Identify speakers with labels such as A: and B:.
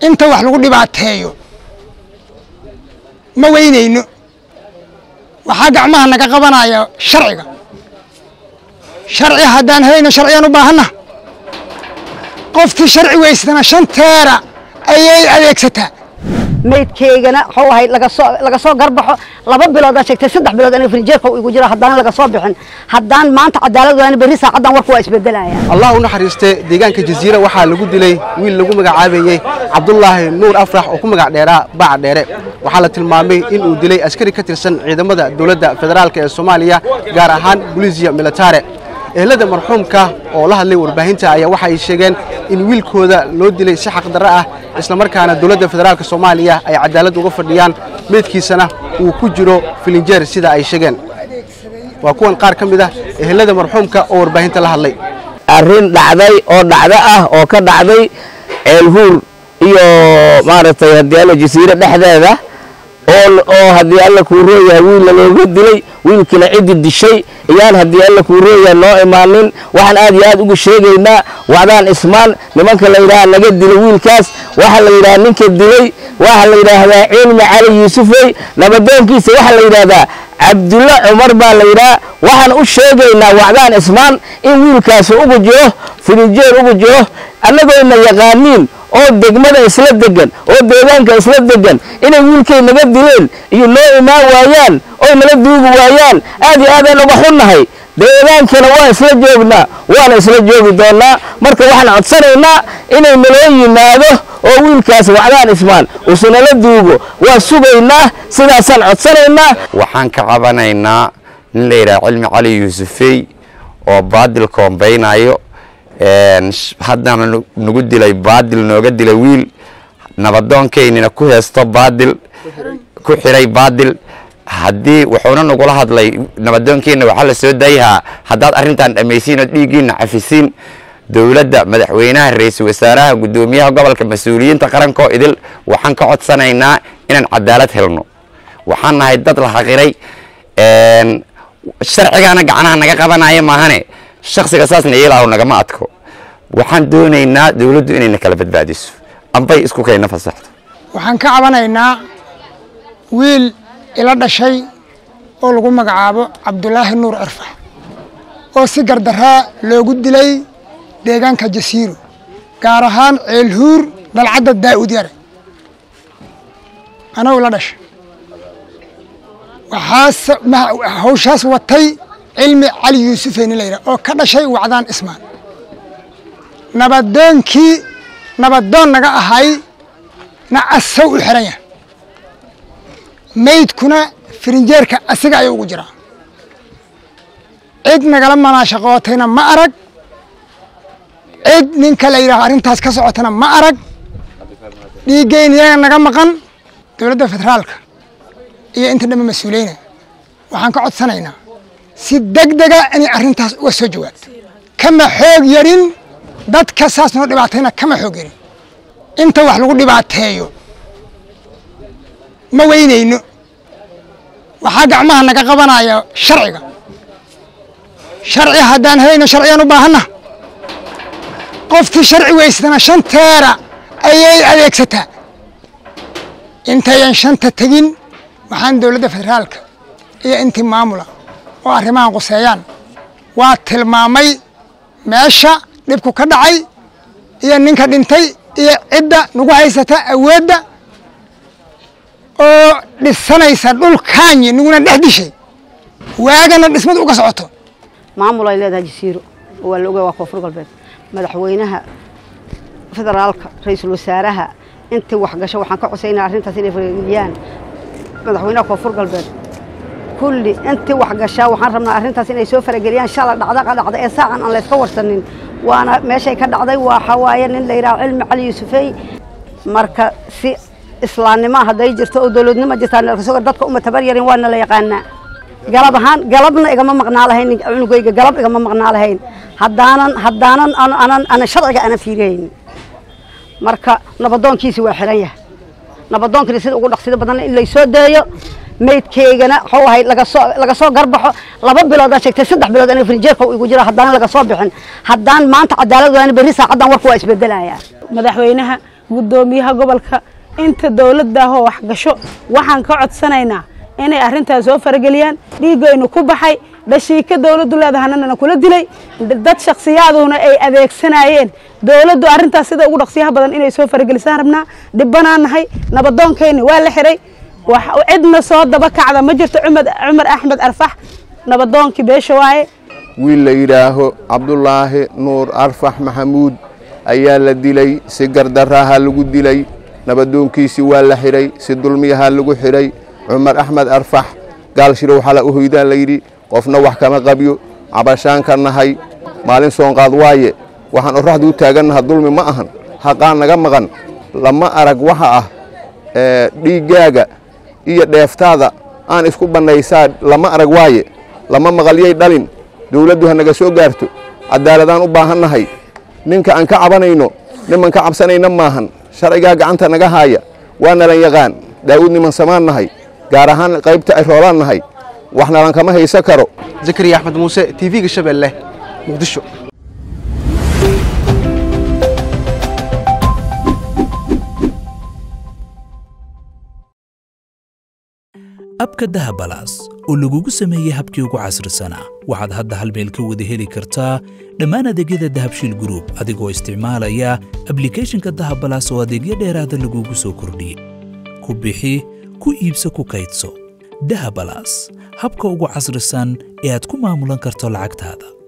A: inta wax lagu dhibaateeyo ma weynayno waxaa gacmaha naga qabanaya sharciga sharci haddaan helayno sharciyan u baahanna qoftii sharci weysatana shanteera ayay adeegsataa
B: maydkaygana waxuu ahayd lagasoo laga soo garbaxo laba bilood aa sheegtay saddex bilood aniga frinjeerka uu igu jiro haddana laga soo bixin haddaan maanta cadaalad waani berri saacaddan warku waa isbedelaya
C: allah u naxariiste deegaanka jasiira waxaa lagu dilay wiil lagu magacaabayey cabdulaahi nuur afrax oo ku magac dheeraa baac dheere waxaa la tilmaamay in uu dilay askari ka tirsan ciidamada dowladda federaalk ee soomaaliya gaar ahaan bolisiya militare ehelada marxuumka oo la hadlay warbaahinta ayaa waxa ay sheegeen in wiilkooda loo dilay si xaqdarro ah islamarkaana dowladda federaalk soomaaliya ay cadaalad uga fadhiyaan meydkiisana uu ku jiro filinjeer sida ay sheegeen waa kuwan qaar ka mid ah ehelada marxuumka oo warbaahinta la hadlay
D: arrin dhacday oo dhacdo ah oo ka dhacday ceelhuur iyo maaragtay haddii alla jasiire dhexdeeda oo haddii alla kuu rooyahay wiilla looga dilay wiilkina ciddi dishay iyaan haddii alla kuu rooyahay noo imaanin waxaan aad iyo aad uga sheegaynaa wacdaan ismaan nimanka la yidhaha naga dilay wiilkaas waxaa la yidhaha ninka dilay waxaa la yidhaahdaa cilmi cali yuusufey nabadoonkiisa waxaa la yidhaahdaa cabdulla cumar baa la yidhaha waxaan u sheegaynaa wacdaan ismaan in wiilkaasi ugu jiro filinjeer ugu jiro annagoyna yaqaaniin oo degmada isla degan oo deegaanka isla degan inay wiilkay naga dileen iyo noo imaan waayaan oy nala duugi waayaan aad iyo aadaan uga xunnahay deegaankana waa isla joognaa waana isla joogi doonnaa marka waxaan codsanaynaa inay naloo yimaado oo wiilkaas wacdaan ismaan usu nala duugo waa sugaynaa sidaasaan codsanaynaa
E: waxaan ka cabanaynaa nin la yidhaha cilmi cali yuusufey oo baadil koombaynayo haddana nagu dilay baadil nooga dilay wiil nabadoonkaynina ku heesto baadil ku xiray baadil haddii wuxuuna nagula hadlay nabadoonkeenna waxaa la soo dayhaa haddaad arrintan dhammaysiin oo dhiiggiina cafisiin dowladda madaxweynaha ra-iisul wasaaraha guddoomiyaha gobolka mas-uuliyiinta qarankoo idil waxaan ka codsanaynaa inaan cadaalad helno waxaan nahay dad la xaqiray sharcigaana gacanaha naga qabanaya maahane shaksiga saasna iilaahu nagama adko waxaan doonaynaa dowladdu inayna kala badbaadiso ambay isku kayna fasaxdo
A: waxaan ka cabanaynaa wiil ila dhashay oo lagu magacaabo cabdulaahi nuur cirfax oo si gardaraa loogu dilay deegaanka jasiiro gaar ahaan ceelhuur dalcadda daa'ud yare anagu ila dhashay waxaas hawshaas watay cilmi cali yuusufeyni la yidhaha oo ka dhashay wacdaan ismaan nabadoonkii nabadoon naga ahay na asaw u xiran yahay maydkuna firinjeerka asiga ayuu ugu jiraa cid nagala manaashaqootayna ma arag cid ninka la yidhaho arrintaas ka socotana ma arag dhiiggeyn iyaga naga maqan dowladda federaalka iyo inta dhambe mas-uuliyeyna waxaan ka codsanaynaa si deg dega inay arrintaas uga soo jawaabto kama xoog yarin dadka saas noo dhibaatayna kama xoog yarin inta wax lagu dhibaateeyo ma weynayno waxaa gacmaha naga qabanaya sharciga sharci haddaan helayno sharciyan u baahanna qoftii sharci weysatana shanteera ayay adeegsataa intayan shanta tegin waxaan dowladda federaalka iyo intii maamula oo arrimahan quseeyaan waa tilmaamay meesha dhibku ka dhacay iyo ninka dhintay iyo cidda nagu haysata awoodda oo dhisanaysa dhulkaanyi naguna dhex dishay waagana dhismadu uga socoto
B: maamul ay leedahay jasiiro oo waa la ogaya waa koonfur galbeed madaxweynaha federaalka ra-iisul wasaaraha intii waxgasho waxaan ka cosaynaa arrintaas inay farageliyaan madaxweynaha koonfur galbeed kulli intii waxgashaa waxaan rabnaa arrintaas inay soo farageliyaan shala dhacda ka dhacda ee saacan aan layska warsanin waana meeshay ka dhacday waxaa waaye nin la yidhaha cilmi cali yuusufey marka si islaamnimo hadday jirto oo dowladnimo jirtaa dadka uma tabar yarin waana la yaqaanaa galab ahaan galabna igama maqnaa lahayn cunugayga galab igama maqnaa lahayn haddaanan haddaanan anan ana sharciga ana fiirayn marka nabadoonkiisi waa xiran yahay nabadoonkina sida ugu dhaqsida badan in laysoo deeyo maydkaygana waxuu ahayd lagasoo laga soo garbaxo laba bilood aa sheegtay saddex bilood aniga frinjeerka uu igu jiro haddana laga soo bixin haddaan maanta cadaalad waani berri saacaddan warku waa isbedelaya
F: madaxweynaha guddoomiyaha gobolka inta dowladdaahoo wax gasho waxaan ka codsanaynaa inay arrintaas soo farageliyaan dhiiggaynu ku baxay dhashiika dowladdu leedahanana kula dilay dad shakhsiyaaduna ay adeegsanayeen dowladdu arrintaas sida ugu dhaqsiyaha badan inay soo faragelisaan rabnaa dhibbanaan nahay nabadoonkayni waa la xiray cidna soo daba kacda ma jirto cumar axmed arfax nabadoonkii beesha waaye
G: wiil la yidhaaho cabdulaahi nuur arfax maxamuud ayaa la dilay si gardaraaha lagu dilay nabadoonkiisii waa la xidhay si dulmiyaha lagu xidhay cumar axmed arfax gaalshirow xala u hoydaan layidhi qofna wax kama qabyo cabashaan ka nahay maalin soonqaad waaye waxaan oraxdu u taagannaha dulmi ma ahan haqaan naga maqan lama arag waxa ah dhiiggaaga iyo dheeftaada aan isku bannaysaa lama arag waaye lama maqalyay dhalin dawladdu ha naga soo gaarto cadaaladaan u baahannahay ninka aan ka cabanayno niman ka cabsanayna maahan sharcigaa gacanta naga haaya waa nalan yaqaan daa'uud niman samaan nahay gaar ahaan qaybta ay roolaan nahay wax nalan kama haysa karo
C: zakariya axmed muuse tv-ga shabeelle muqdisho
H: abka dahabalaas oo lagugu sameeyey habkii ugu casrisanaa waxaad hadda hal meel ka wada heli kartaa dhammaan adeegyada dahabshiil gruub adigoo isticmaalaya ablikhethonka dahabalaas oo adeegyo dheeraada lagugu soo kordhiyey ku bixi ku iibso ku kaydso dahabalaas habka ugu casrisan ee aad ku maamulan karto lacagtaada